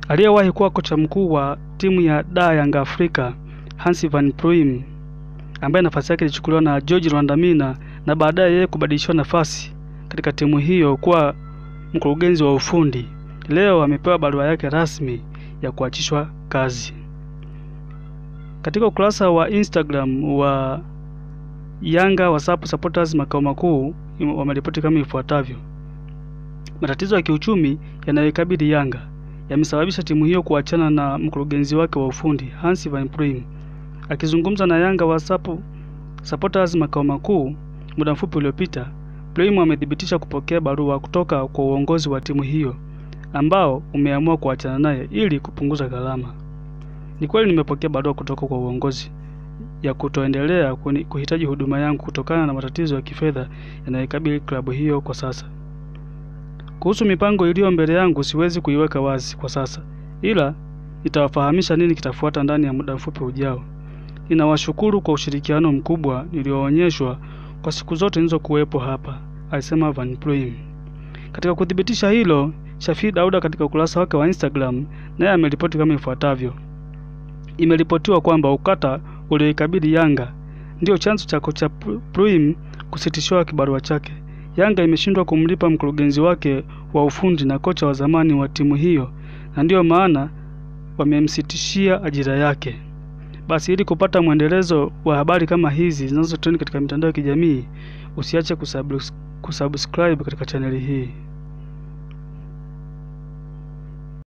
Aliyewahi kuwa kocha mkuu wa timu ya da Yanga Afrika Hans van Pluim ambaye nafasi yake ilichukuliwa na George Rwandamina na baadaye yeye kubadilishiwa nafasi katika timu hiyo kuwa mkurugenzi wa ufundi, leo amepewa barua yake rasmi ya kuachishwa kazi. Katika ukurasa wa Instagram wa Yanga WhatsApp supporters makao makuu wameripoti kama ifuatavyo: matatizo ya kiuchumi yanayoikabili Yanga yamesababisha timu hiyo kuachana na mkurugenzi wake wa ufundi Hans van Pluim. Akizungumza na Yanga WhatsApp supporters makao makuu muda mfupi uliopita, Pluim amethibitisha kupokea barua kutoka kwa uongozi wa timu hiyo ambao umeamua kuachana naye ili kupunguza gharama. Ni kweli nimepokea barua kutoka kwa uongozi ya kutoendelea kuhitaji huduma yangu kutokana na matatizo ya kifedha yanayokabili klabu hiyo kwa sasa. Kuhusu mipango iliyo mbele yangu siwezi kuiweka wazi kwa sasa, ila nitawafahamisha nini kitafuata ndani ya muda mfupi ujao. Ninawashukuru kwa ushirikiano mkubwa nilioonyeshwa kwa siku zote nilizokuwepo hapa, alisema Van Pluim. Katika kuthibitisha hilo, Shafii Dauda katika ukurasa wake wa Instagram naye ameripoti kama ifuatavyo: Imeripotiwa kwamba ukata ulioikabili Yanga ndio chanzo cha kocha Pluim kusitishiwa kibarua chake. Yanga imeshindwa kumlipa mkurugenzi wake wa ufundi na kocha wa zamani wa timu hiyo, na ndiyo maana wamemsitishia ajira yake. Basi ili kupata mwendelezo wa habari kama hizi zinazotrend katika mitandao ya kijamii, usiache kusubscribe katika chaneli hii.